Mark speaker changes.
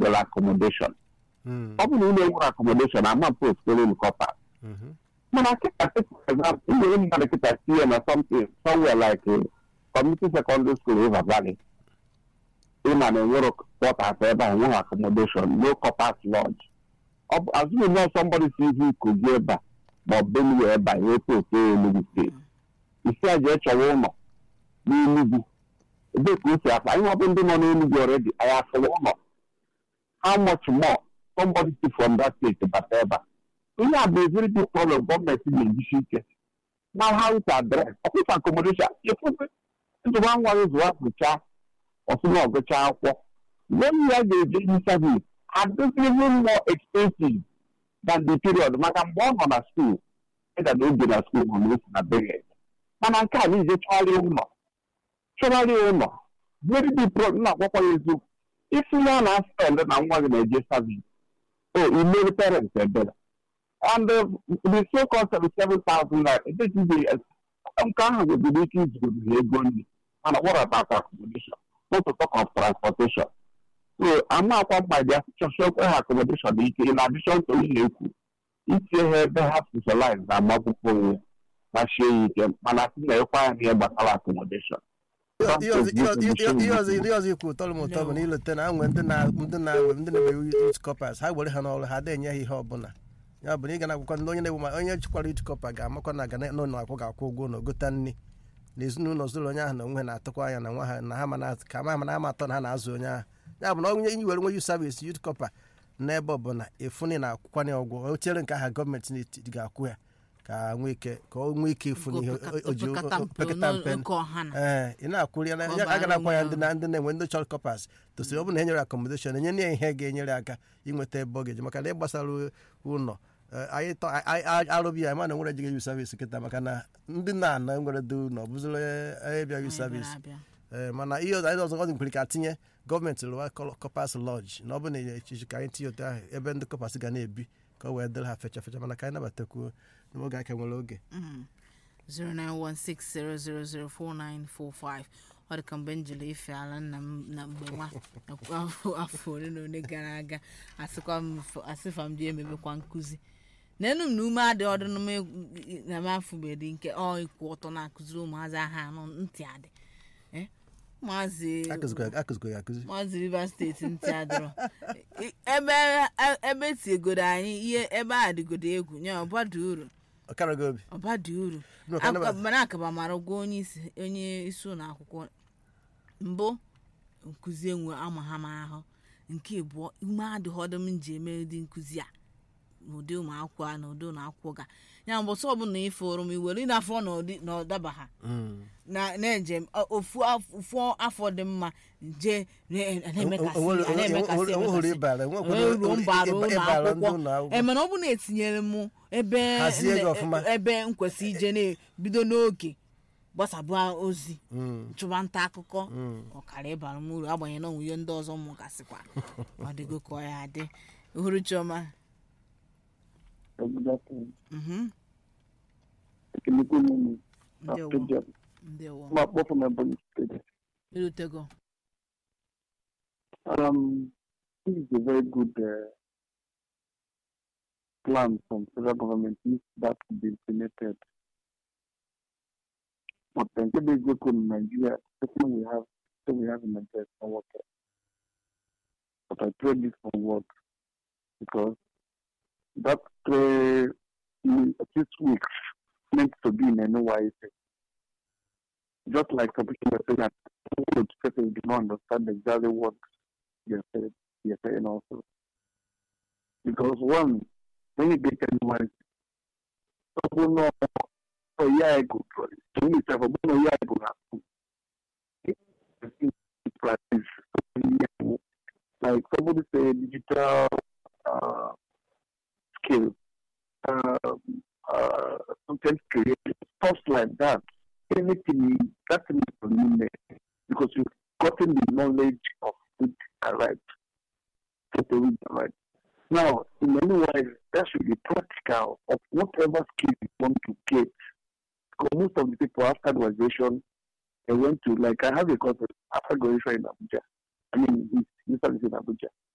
Speaker 1: nwere accommodation
Speaker 2: Mm,
Speaker 1: ọ bụrụ na ụlọ nwere accommodation ama post kwere kọpa
Speaker 2: mhm.
Speaker 1: mana kịta take for example nwere mmadụ kịta tinye na something somewhere like uh, community secondary school river valley ịma na enwere quarters ebe a nweghị accommodation no corpers lodge ọ bụ azụghị nọ somebody si ihu ikogi ebe a ma ọ bụ benue ebe a nwee post enugu steeti isi a jee chọwa ụlọ n'enugwu ebee ka o si akpa ihe ọ bụ ndị nọ n'enugwu already anyị afụrụ ụlọ how much more somebody si from that state bata ebe a ihe a bụ a very big problem gọọmenti na-ejisi ike now how to address ọkụkọ accommodation ịfụsị njikwa nwa gị zụwa pụcha ọsụna ọgụcha akwụkwọ when ya ga-eje yi service adịghị even more expensive than the period maka mgbe ọ nọ na school ịga na oge na school ma na osi na beret mana nke a niile chọgharịa ụlọ chọgharịa ụlọ very big problem na-agwakwa ya eziokwu isi ya na spend na nwa gị na-eje service o imere parents ebere and the, the so-called seventy-seven thousand naira it is the nke ahụ nwebiri ike izugoro ha ego nri mana what about accommodation not to talk of transportation so ama akwa mkpa dị chọchọkwa ha accommodation dị ike in addition to ihe ekwu itinye ha ebe ha specialize na amakwụkwọ onwe ma shie ya ike mana si na ịkwa ya n'ihe gbasara accommodation
Speaker 2: ihe ọzọ- ihe ọzọ- ihe ọzọ ihe ọzọ ikwu tọrọ m ụtọ bụ na ileta na anwe ndị na ndị na-ewe ndị na-ewe youth corpers ha were ha n'ọrụ ha adịghị enye ha ihe ọbụla ya bụ na ị ga na-akwụkwọ ndị onye na-ewu ma onye chikwara youth corper ga-amakwa na ga n'ụlọ akwụ ga-akwụ ụgwọ na ogota nri na ezinụlọ zụrụ onye ahụ na onwe ha na-atụkwa anya na nwa ha na ha ma na- ka ma na ama atọ na ha na-azụ onye ahụ ya bụ na onye inyi were nwe youth service youth corper n'ebe ọbụla efuni na akwụkwanye ụgwọ o chere nke aha gọọmenti n'etiti ga-akwụ ya ka nwee ike ka o nwee ike ịfụ n'ihe o- o ji
Speaker 3: Opekata mpe
Speaker 2: opekata mpe
Speaker 3: nke ọha na
Speaker 2: ee ị na-akwụri ya na
Speaker 3: Ka ọ
Speaker 2: ya
Speaker 3: bara
Speaker 2: agara akwa ya
Speaker 3: ụmụ
Speaker 2: ndị na ndị na-enwe ndị chọrọ kọpas tosiri ọ bụrụ na e nyere akọmodeshọn enye ya ihe ga-enyere aka inweta ebe ọ ga-eji maka na ịgbasara ụlọ eh, anyị tọ- anyị- anyị arụbi ya ma na nwere ejighị yu savis kịta maka na ndị na-ana nwere dị ụlọ bụziri onye bịa yu
Speaker 3: Anyị
Speaker 2: savis
Speaker 3: bịara abịa.
Speaker 2: ee mana ihe ọzọ anyị ọzọ ọ dị nkwere ka tinye gọọmenti rụwa kọpas lọji na ọ bụ na echichi ka anyị tinye otu ahụ ebe ndị kọpas ga na-ebi ka ọ wee dịrị ha fecha fecha mana ka anyị nabatakwuo n'oge aka nwere oge
Speaker 3: 09160004945 ọ dị ka mgbe m jere ife ala nna m na mgbe nwa afọ afọ ole na ole gara aga asịkwa m f- asịfa m ji emebekwa nkụzi n'enu m na ume adị ọdụ na m- na m afụbeghị nke ọ ịkwụ ọtọ na-akụziri ụmụazị aha anụ ntị adị Eh, ụmụazị
Speaker 2: akụzikwa ya akụzi
Speaker 3: maazị rivers steeti ntị adịrọ I- ebe ebe etigodo anyị ihe ebe a dịgodo egwu nye ọbadị uru
Speaker 2: ọ kara gị obi
Speaker 3: ọbadị uru
Speaker 2: Nụ, ka
Speaker 3: Aka-
Speaker 2: nabata-
Speaker 3: mana akaba mara ụgwọ onye isi onye isi ụlọ akwụkwọ mbụ nkụzi enwe ama ha m ahụ nke abụọ ume adịghị ọdụ m ji eme ụdị nkụzi a n'ụdị ụmụ akwụkwọ a na ụdị ụlọ akwụkwọ ga ya mbọsọ ọbụla ifuru m iwere ịnafọ n'ụdị na ọdaba ha
Speaker 2: Mm.
Speaker 3: na na-eje m, ọ- ofu af- ofu afọ dị mma je re- na-emekasị
Speaker 2: Onwere-
Speaker 3: a na-emekasị
Speaker 2: onwere- onwere
Speaker 3: emekasị.
Speaker 2: ịbara, onwekwara
Speaker 3: Wee ruo mbara
Speaker 2: ịba-
Speaker 3: ụlọ
Speaker 2: ịbara ndị
Speaker 3: akwụkwọ
Speaker 2: ụlọ akwụkwọ.
Speaker 3: Eh, mana ọ bụ na etinyere m ebe
Speaker 2: Hazie gị
Speaker 3: nne-
Speaker 2: ọfụma.
Speaker 3: ebe nkwesị ije na-ebido n'oge gbasabụ ozi
Speaker 2: Mm.
Speaker 3: chụba nta akụkọ ọkara ịbara m uru agbanyeghị na onwe ihe ndị ọzọ m gasịkwa ọ dịgo ka ọ ya adị uhuru chioma mhm,
Speaker 4: ekelekwe m na
Speaker 3: ndewo
Speaker 4: stadium
Speaker 3: ndewo
Speaker 4: ma kpọpụ na Ebonyi steeti
Speaker 3: erutego
Speaker 4: um, this is a very good uh, plan from federal government if that could be implemented. But then the big look in Nigeria, the thing we have, the we have in Nigeria is not working. But I pray this will work because that three, mm, six weeks meant to be in a NYC. Just like some people were saying that would people do not understand exactly what you're saying, you're saying also. Because one, when you get anyone, people know a year ago, to me, several a year ago, practice like somebody say digital uh, skill, uh, uh, content creation, stuff like that. Anything that's in the because you've gotten the knowledge of it right. To read it right. Now, in many ways, that should be practical of whatever skill you want to get. Because most of the people after graduation, they went to, like, I have a cousin after graduation in Abuja. I mean, he's, he's in Abuja.